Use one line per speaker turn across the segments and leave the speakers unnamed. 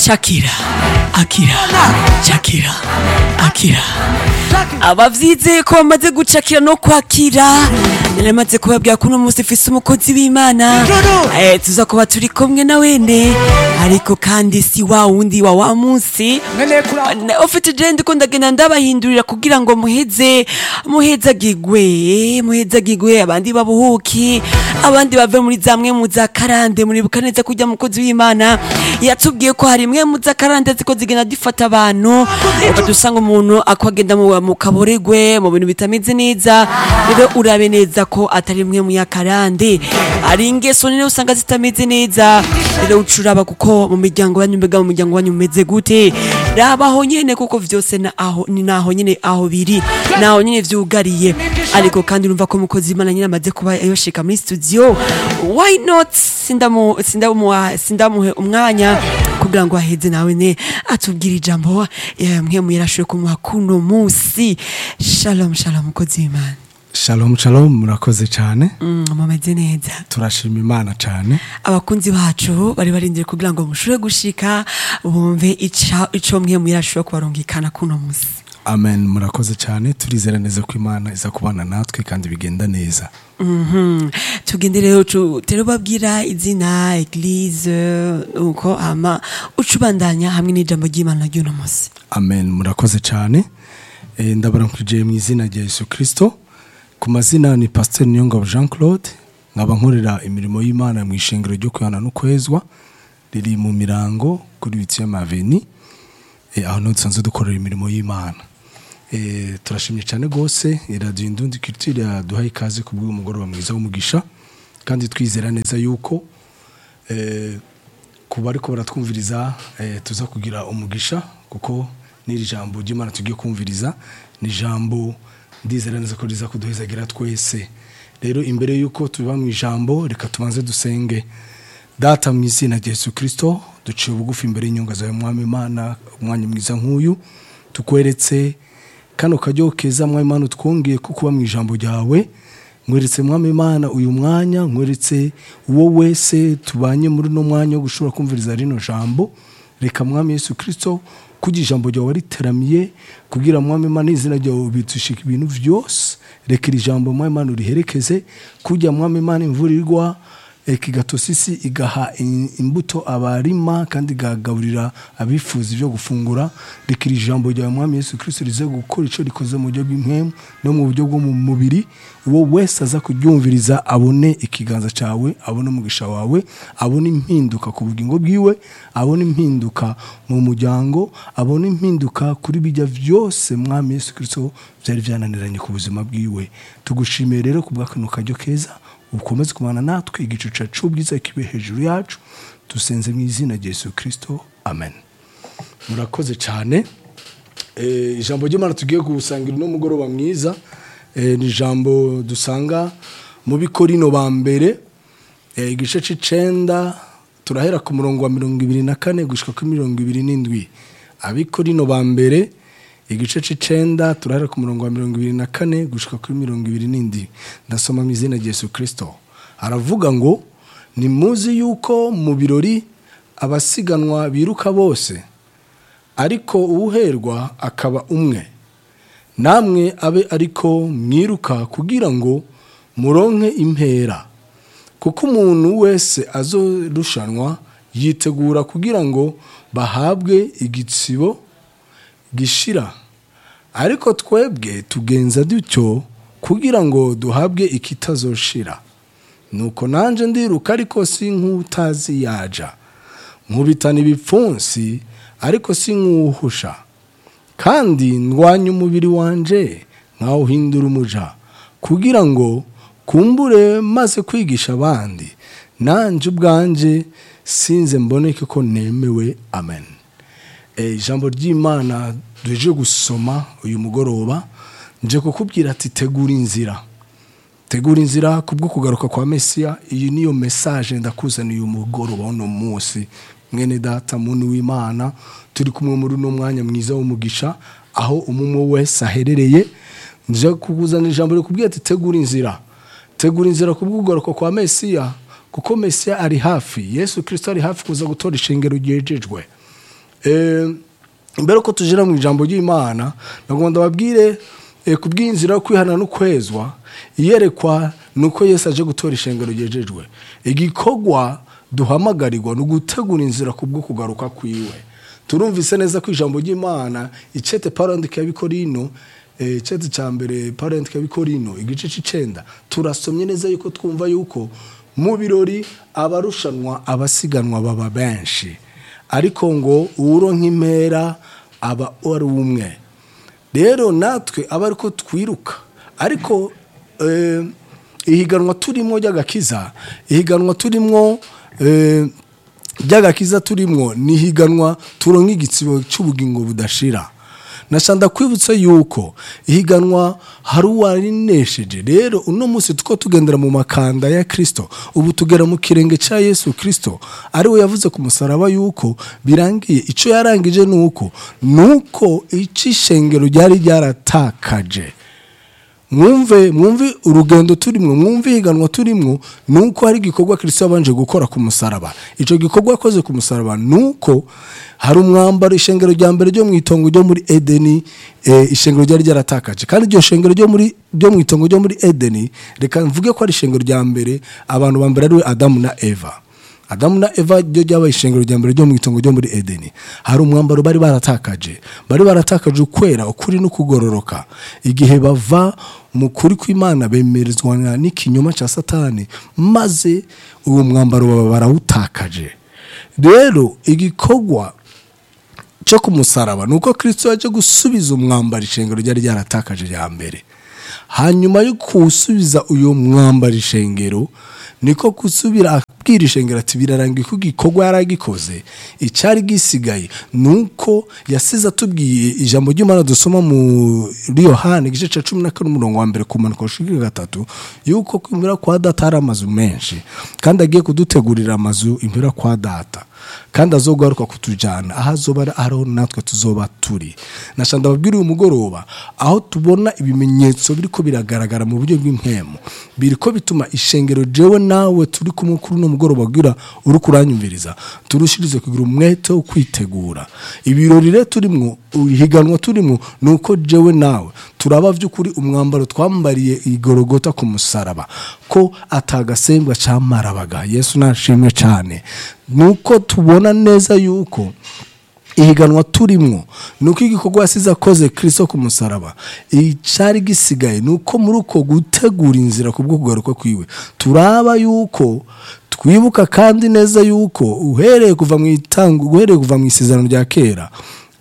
shakira akira shakira akira abavyizeye ko bamaze gucakira no kwakira naramaze kubabwira ko uno munsi ufise umukozi w'imana eh, tuza kuba turi kumwe na wene ariko kandi si wa wundi wa wa munsi
nkeneye kuraba
Na- ufite je ndiko ndagenda ndabahindurira kugira ngo muheze muhezagigwe muhezagigwe abandi babuhuki abandi bave muri zamwe mu za karande muribuka neza kurya mukozi w'imana yatubwiye ko hari imwe mu za karande ziko zigenda zifata abantu ukadusanga umuntu akwagenda mu, mu kaboregwe mu bintu bitameze neza rero urabe neza ko atari imwe mu ya karande ari ingeso nini usanga zitameze neza rero ucuraba kuko mu miryango yanyu mbega mu muryango wanyu mumeze gute rabaho nyene kuko vyose na aho ni naho nyene aho biri naho nyene vyugariye ariko kandi urumva ko umukozi imana nyine amaze kuba yoshika muri studio why not sindamu sindamu sindamuhe umwanya kugira ngo aheze nawe ne atubwire ijambo eh, mwe muyarashoye kumuha kuno musi shalom shalom mukozi w'imana
shalom shalom murakoze cyane
mm, mumeze neza
turashima imana cyane
abakunzi bacu bari barindiriye kugira ngo mushobore gushika bumve ica- ico mwe muyarashoye kubarungikana kuno musi
amen murakoze cyane turizera neza ko imana iza kubana natwe kandi bigenda neza
Mhm. tugende rero tu- rero babwira izina eglise uko ama ucubandanya hamwe n'ijambo ry'imana ry'uno munsi
amen murakoze cyane Eh, ndabaramukije mu izina rya yesu kirisito ku mazina ni pasiteri niyongabo jean claude nkaba nkorera imirimo y'imana mu ishengero ryo kwihana no kwezwa riri mu mirango kuri bitiye maveni Eh, aho niho dusanzwe dukorera imirimo y'imana Eh, turashimye cyane rwose iradiyo indundi kiritire yaduhaye ikaze ku bw'uyu mugoroba mwiza w'umugisha kandi twizera neza yuko eh, ku bariko baratwumviriza eh, tuza kugira umugisha kuko n'iri jambo ry'imana tugiye kumviriza ni ijambo ndizera neza ko riza kuduhezagira twese rero imbere y'uko tuba mu ijambo reka tubanze dusenge data mu izina rya yesu kirisito duciye bugufi imbere y'inyunga zawe mwami imana umwanya mwiza nk'uyu tukweretse kano karyo keza mwami imana utwongeye ko kuba mu ijambo ryawe nkweretse mwami imana uyu mwanya nkweretse uwo wese tubanye muri uno mwanya wo gushobora kumviriza rino jambo reka mwami yesu kirisito kugira ijambo ryawe riteramiye kugira mwami imana izina ryawe bitushika ibintu byose reka iri jambo mwami imana uriherekeze kugira mwami imana imvura igwa reka igatosisi igaha i- imbuto abarima kandi igagaburira abifuza ibyo gufungura reka iri jambo ryawe mwami yesu kirisito rize gukora icyo rikoze mu buryo bw'impemu no mu buryo bwo mu mubiri uwo wese aza kuryumviriza abone ikiganza cyawe abone umugisha wawe abone impinduka ku bugingo bwiwe abone impinduka mu muryango abone impinduka kuri bijya byose mwami yesu kirisito byari byananiranye ku buzima bwiwe tugushimiye rero ku bw'akantu karyo keza ukomeze kubana natwe igicuca cy'ubwiza kibe hejuru yacu dusenze mu izina rya yesu kirisito amen murakoze cyane Eh, ijambo ry'imana tugiye gusangira uno mugoroba mwiza eh, ni ijambo dusanga mu bikorino ba mbere eh, igice c'icenda turahera ku murongo wa mirongo ibiri na kane gushika kuri mirongo ibiri n'indwi abikorino ba mbere igice c'icenda turahera ku murongo wa mirongo ibiri na kane gushika kuri mirongo ibiri n'indwi ndasoma mu izina rya yesu kirisito aravuga ngo nimuzi yuko mu birori abasiganwa biruka bose ariko uwuherwa akaba umwe namwe abe ariko mwiruka kugira ngo muronke impera kuko umuntu wese azorushanwa yitegura kugira ngo bahabwe igitsibo gishira ariko twebwe tugenza dutyo kugira ngo duhabwe ikitazoshira nuko nanjye ndiruka ariko si nk'utazi yaja nkubitana ibipfunsi ariko si nk'uwuhusha kandi ndwanya umubiri wanje nkawuhindura umuja kugira ngo kumbure maze kwigisha abandi nanjye ubwanjye sinze mboneke ko nemewe amen Eh, ijambo ry'imana duje gusoma uyu mugoroba nje kukubwira ati tegura inzira tegura inzira kubwo kugaruka kwa mesiya iyi niyo mesaje ndakuzaniye uyu mugoroba uno munsi mwene data muntu w'imana turi kumwe muri uno mwanya mwiza w'umugisha aho umwe wese aherereye nje kukuzanira ijambo rikubwira ati tegura inzira tegura inzira kubwo kugaruka kwa mesiya kuko mesiya ari hafi yesu kirisito ari hafi kuza gutora ishengero ryejejwe Eh, mbere ko tujira mu ijambo ry'imana nagomba ndababwire eh, ku bw'inzira yo kwihana no kwezwa iyerekwa ni uko yesu aje gutora ishengero ryejejwe igikorwa duhamagarirwa ni ugutegura inzira ku bwo kugaruka kwiwe turumvise neza ko ijambo ry'imana icete parandike y'abikorino eh, icete cya mbere parandike y'abikorino igice c'icenda turasomye neza yuko twumva yuko mu birori abarushanwa abasiganwa baba benshi ariko ngo uwuronka impera aba ari umwe rero natwe aba ariko twiruka ariko eh, ihiganwa turimo ry'agakiza ihiganwa turimo eh, ry'agakiza turimo ni ihiganwa turonka igitsibo cy'ubugingo budashira nashanda kwibutsa yuko ihiganwa hari uwarinesheje rero uno munsi tuko tugendera mu makanda ya kirisito ubu tugera mu kirenge cya yesu kirisito ariwe yavuze ku musaraba yuko birangiye icyo yarangije ni uko ni uko icyo ishengero ryari ryaratakaje mwumve mwumve urugendo turimwo mwumve ihiganwa turimwo ni uko hari igikorwa kirisito yabanje gukora ku musaraba icyo gikorwa yakoze ku musaraba ni uko hari umwambaro ishengero rya mbere ryo mu itongo ryo muri edeni eh, ishengero ryari ryaratakaje kandi iryo shengero ryo muri ryo mu itongo ryo muri edeni reka mvuge ko ari ishengero rya mbere abantu ba mbere ari we adamu na eva adamu na eva ryo ryabaye ishengero rya mbere ryo mu itongo ryo muri edeni hari umwambaro bari baratakaje bari baratakaje ukwera ukuri no kugororoka igihe bava mu kuri kw'imana bemerezwa n'ikinyoma cya satani maze uwo mwambaro baba barawutakaje rero igikorwa cyo ku musaraba ni uko kirisito yaje gusubiza umwambaro ishengero ryari ryaratakaje rya mbere hanyuma yo kuwusubiza uyu mwambaro ishengero niko gusubira abwira ishengero ati birarangiye ko igikorwa yari agikoze icyari gisigaye ni uko yasize atubwiye ijambo ry'imana dusoma muri yohani igice cya cumi na kane umurongo wa mbere kumanuka gushika gatatu yuko kwimura kwa data hari amazu menshi kandi agiye kudutegurira amazu impera kwa data kandi azogaruka kutujyana aho azoba ari aho natwe tuzoba turi nashanda ababwira uyu mugoroba aho tubona ibimenyetso biriko biragaragara mu buryo bw'impemu biriko bituma ishengero jewe nawe turi kumwe kuri uno mugoroba kugira uri kuranyumviriza turushirize kugira umwete wo kwitegura ibirori rero turimwo ihiganwa turimwo ni uko jewe nawe turaba by'ukuri umwambaro twambariye igorogota ku musaraba ko atagasembwa camarabaga yesu nashimwe cyane nuko tubona neza yuko ihiganwa turimwo ni uko igikorwa yasize akoze kirisito ku musaraba icyari gisigaye ni uko muri uko gutegura inzira ku bwo kugaruka kwiwe turaba yuko twibuka kandi neza yuko uhereye kuva mu itangu uhereye kuva mu isezerano rya kera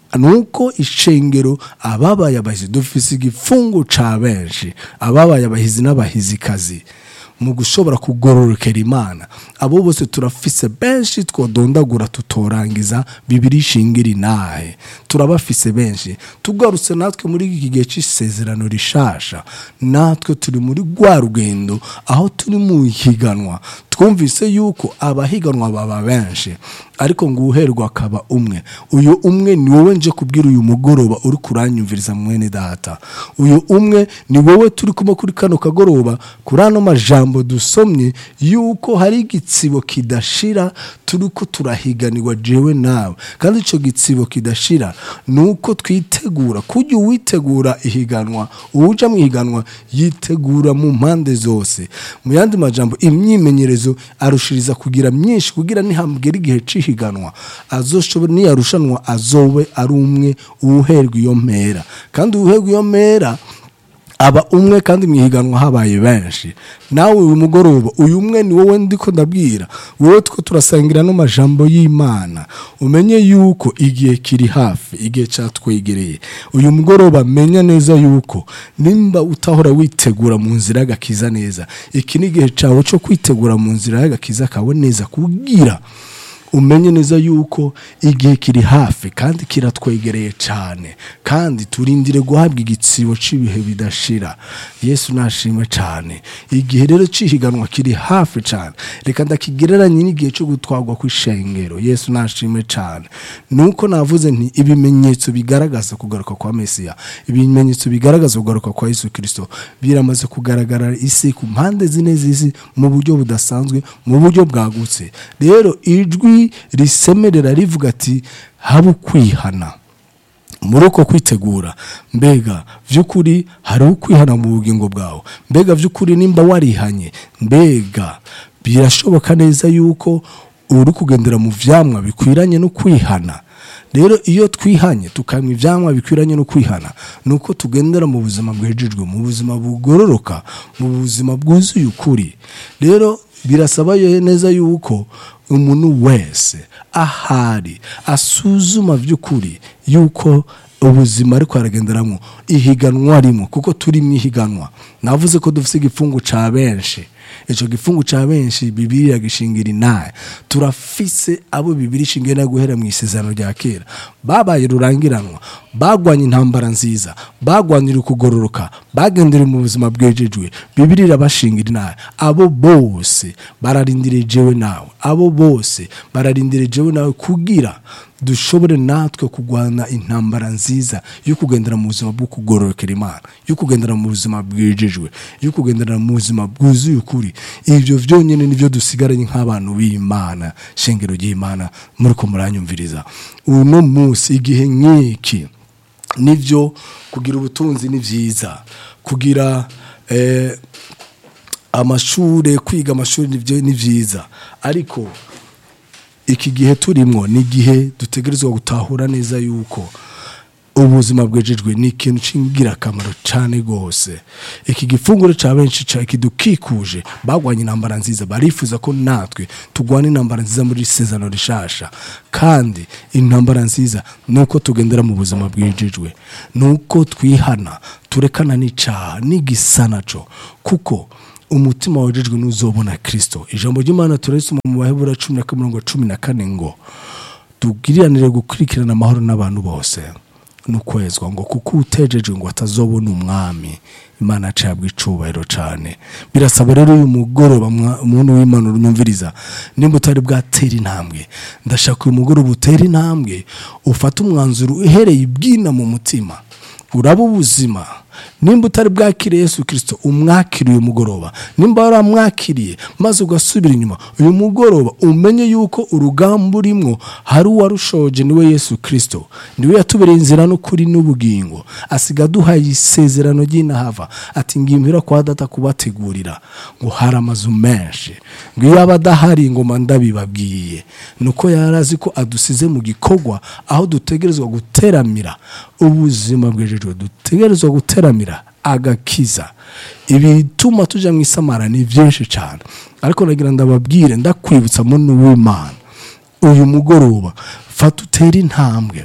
nuko ishengero ababaye abahizi dufise igifungo ca benshi ababaye abahizi n'abahizikazi mu gushobora kugororokera imana abo bose turafise benshi twodondagura tutorangiza bibiri ishingira inahe turabafise benshi tugarutse natwe muri iki gihe cy'isezerano rishasha natwe turi muri rwa rugendo aho turi mu higanwa twumvise yuko abahiganwa baba benshi ariko ngo uherwa akaba umwe uyu umwe ni wowe nje kubwira uyu mugoroba uri kuranyumviriza mwene data uyu umwe ni wowe turi kumwe kuri kano kagoroba kuri ano majambo dusomye yuko hari igitsibo kidashira turi ko turahiganirwa jewe nawe kandi icyo gitsibo kidashira ni uko twitegura kujya uwitegura ihiganwa uwuja mu ihiganwa yitegura mu mpande zose mu yandi majambo imyimenyerezo arushiriza kugira myinshi kugira nihambwira igihe cihiganwa azoshobora niyarushanwa azobe ari umwe uwuherwa iyo mpera kandi uwuherwa iyo mpera aba umwe kandi mu ihiganwa habaye benshi nawe uyu mugoroba uyu umwe ni wowe ndiko ndabwira wowe two turasangira n'amajambo y'imana umenye yuko igihe kiri hafi igihe cyatwegereye uyu mugoroba menya neza yuko nimba utahora witegura mu nzira y'agakiza neza iki ni igihe cyawe cyo kwitegura mu nzira y'agakiza kawe neza kubwira umenye neza yuko igihe kiri hafi kandi kiratwegereye cyane kandi turindire guhabwa igitsibo cy'ibihe bidashira yesu nashimwe cyane igihe rero cy'ihiganwa kiri hafi cyane reka ndakigereranye n'igihe cyo gutwarwa ku ishengero yesu nashimwe cyane nuko navuze nti ibimenyetso bigaragaza kugaruka kwa mesiya ibimenyetso bigaragaza kugaruka kwa yesu kirisito biramaze kugaragara isi ku mpande zine z'isi mu buryo budasanzwe mu buryo bwagutse rero ijwi ijwi risemerera rivuga ati habe ukwihana muri uko kwitegura mbega by'ukuri hari ukwihana mu bugingo bwawe mbega by'ukuri nimba warihanye mbega birashoboka neza yuko uri kugendera mu byamwa bikwiranye no kwihana rero iyo twihanye tukanywa ibyamwa bikwiranye no kwihana ni uko tugendera mu buzima bwejejwe mu buzima bugororoka mu buzima bwuzuye ukuri rero birasaba neza yuko umuntu wese ahari asuzuma by'ukuri yuko ubuzima ariko aragenderamo ihiganwa arimo kuko turi mu ihiganwa navuze ko dufite igifungu cya benshi icyo gifungu cya benshi bibiri yagishingira inaye turafise abo bibiri ishingira guhera mu isezerano rya kera babaye rurangiranwa bagwanya intambara nziza bagwanira ukugororoka bagendera mu buzima bwejejwe bibiri irabashingira inaye abo bose bararindiriye jewe nawe abo bose bararindiriye jewe nawe kugira dushobore natwe kurwana intambara nziza yo kugendera mu buzima bwo kugororokera imana yo kugendera mu buzima bwejejwe yo kugendera mu buzima bwuzuye ukuri ibyo byonyine nibyo dusigaranye nk'abantu b'imana shengero ry'imana muri ko muranyumviriza uno munsi igihe nk'iki nibyo kugira ubutunzi ni byiza kugira eh, amashuri kwiga amashuri nibyo ni byiza ariko iki gihe turimo ni igihe dutegerezwa gutahura neza yuko ubuzima bwejejwe ni ikintu cy'ingirakamaro cyane rwose iki gifunguro cya benshi kidukikuje bagwanya intambara nziza barifuza ko natwe turwana intambara nziza muri sezano rishasha kandi intambara nziza ni uko tugendera mu buzima bwejejwe ni uko twihana turekana n'icyaha n'igisa nacyo kuko umutima wejejwe n'uzobona kirisito ijambo ry'imana turisoma mu bahebura cumi na mirongo cumi na kane ngo tubwiriranire gukurikirana amahoro n'abantu bose n'ukwezwa ngo kuko utejejwe ngo atazobona umwami imana acabwa icubahiro cyane birasaba rero uyu mugoroba umuntu w'imana unyumviriza nimba utari bwatera intambwe ndashaka uyu mugoroba utera intambwe ufate umwanzuro uhereye ibwina mu mutima uraba ubuzima nimba utari bwakiriye Yesu kirisito umwakiriye uyu mugoroba nimba waramwakiriye maze ugasubira inyuma uyu mugoroba umenye yuko urugamba urimo hari uwarushoje niwe Yesu kirisito niwe yatubereye inzira n'ukuri n'ubugingo asiga aduhaye isezerano ry'inahava ati ngimbira kwa data kubategurira ngo hari amazu menshi ngo iyo aba adahari ingoma ndabibabwiye ni uko yari azi ko adusize mu gikorwa aho dutegerezwa guteramira ubuzima bwejejwe dutegerezwa guteramira agakiza ibituma tujya mu isamara ni byinshi cyane ariko nagira ndababwire ndakwibutsa muntu w'imana uyu mugoroba fata utere intambwe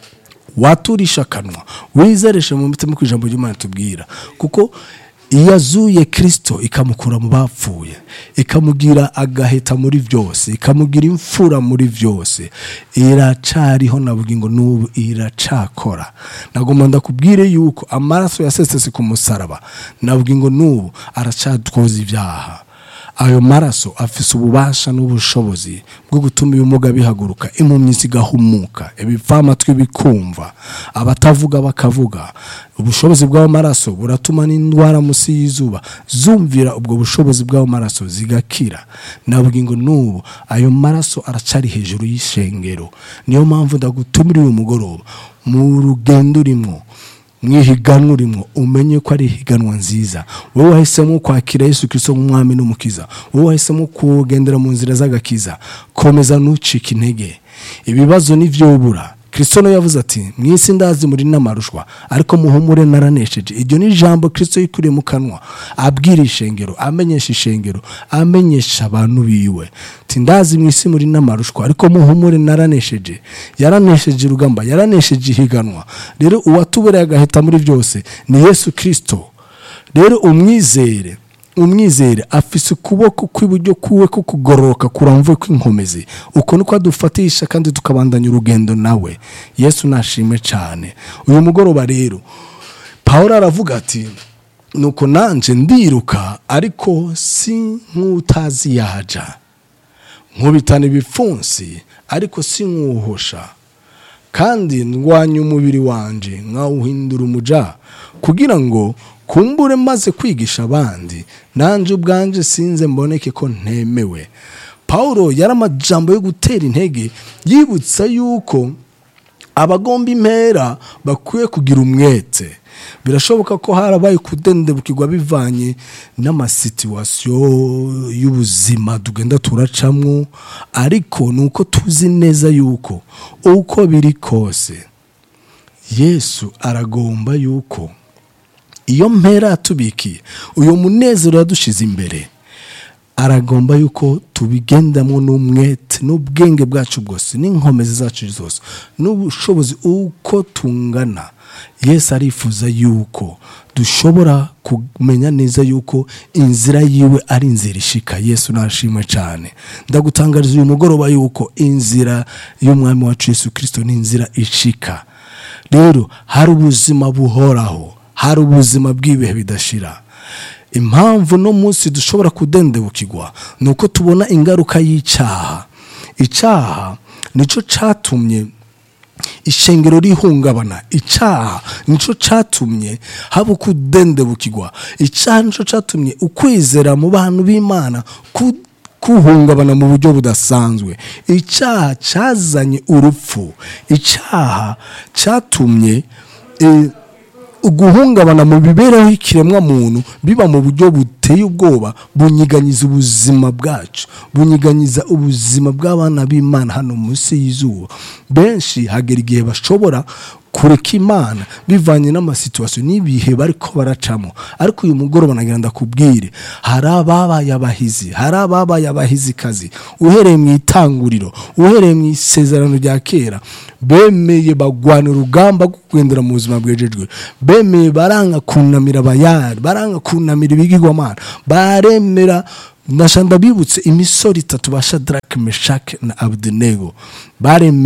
waturisha akanwa wizereshe mu mitima ku ijambo ry'imana tubwira kuko iyo azuye kirisito ikamukura mu bapfuye ikamugira agaheta muri byose ikamugira imfura muri byose iracariho na bugingo n'ubu iracakora nagomba ndakubwire yuko amaraso yasesetse ku musaraba na bugingo n'ubu aracatwoza ibyaha ayo maraso afise ububasha n'ubushobozi bwo gutuma ibimuga bihaguruka impumyi zigahumuka ibipfamatwi bikumva abatavuga bakavuga ubushobozi bw'ayo maraso buratuma n'indwara munsi y'izuba zumvira ubwo bushobozi bw'ayo maraso zigakira nabwo ngo n'ubu ayo maraso aracari hejuru y'ishengero niyo mpamvu ndagutumira uyu mugoroba mu rugendo urimo mwihiganwa urimo umenye ko ari ihiganwa nziza wowe wahisemo kwakira Yesu kirisito nk'umwami n'umukiza wowe wahisemo kugendera mu nzira z'agakiza komeza ntucike intege ibibazo n'ibyobura kirisito nawe yavuze ati mu isi ndazi muri n'amarushwa ariko muhumure naranesheje iryo ni ijambo kirisito yikuriye mu kanwa abwira ishengero amenyesha ishengero amenyesha abantu biwe ndazi mu isi muri n'amarushwa ariko muhumure naranesheje yaranesheje urugamba yaranesheje ihiganwa rero uwatubereye agahita muri byose ni yesu kirisito rero umwizere umwizere afise ukuboko kw'iburyo kuwe ko kugororoka kuramvuye kw'inkomezi uko niko adufatisha kandi tukabandanya urugendo nawe yesu nashime cyane uyu mugoroba rero paul aravuga ati nuko nanjye ndiruka ariko si nk'utazi yaja nkubitana ibipfunsi ariko si nk'uhosha kandi ndwanya umubiri wanjye nkawuhindura umuja kugira ngo kumbure maze kwigisha abandi nanjye ubwanjye sinze mboneke ko ntemewe paul yari amajambo yo gutera intege yibutsa yuko abagomba impera bakwiye kugira umwete birashoboka ko harabaye kudendebukirwa bivanye n'amasituwasiyo y'ubuzima tugenda turacamo ariko ni uko tuzi neza yuko uko biri kose yesu aragomba yuko iyo mpera yatubikiye uyu munezero yadushize imbere aragomba yuko tubigendamo n'umwete n'ubwenge bwacu bwose n'inkomezi zacu zose n'ubushobozi uko tungana yesu arifuza yuko dushobora kumenya neza yuko inzira yiwe ari inzira ishika yesu nashimwe cyane ndagutangariza uyu mugoroba yuko inzira y'umwami wacu yesu kirisito ni inzira ishika rero hari ubuzima buhoraho hari ubuzima bw'ibihe bidashira impamvu no munsi dushobora kudendebukirwa ni uko tubona ingaruka y'icyaha icyaha nicyo cyatumye ishengero rihungabana icyaha nicyo cyatumye haba ukudendebukirwa icyaha nicyo cyatumye ukwizera mu bantu b'imana ku- kuhungabana mu buryo budasanzwe icyaha cyazanye urupfu icyaha cyatumye eh, uguhungabana mu mibereho y'ikiremwa muntu biba mu buryo buteye ubwoba bunyiganyiza ubuzima bwacu bunyiganyiza ubuzima bw'abana b'imana hano munsi y'izuba benshi hagera igihe bashobora kureka imana bivanye n'amasituwasiyo n'ibihe bariko baracamo ariko uyu mugoroba nagira ndakubwire hari ababaye abahizi hari ababaye abahizikazi uhereye mu itanguriro uhereye mu isezerano rya kera bemeye bagwana urugamba rwo kugendera mu buzima bwejejwe bemeye baranga kunamira abayari baranga kunamira ibigirwamana baremera ndashanda bibutse imisoro itatu ba shadarake meshake na abudenego baremeye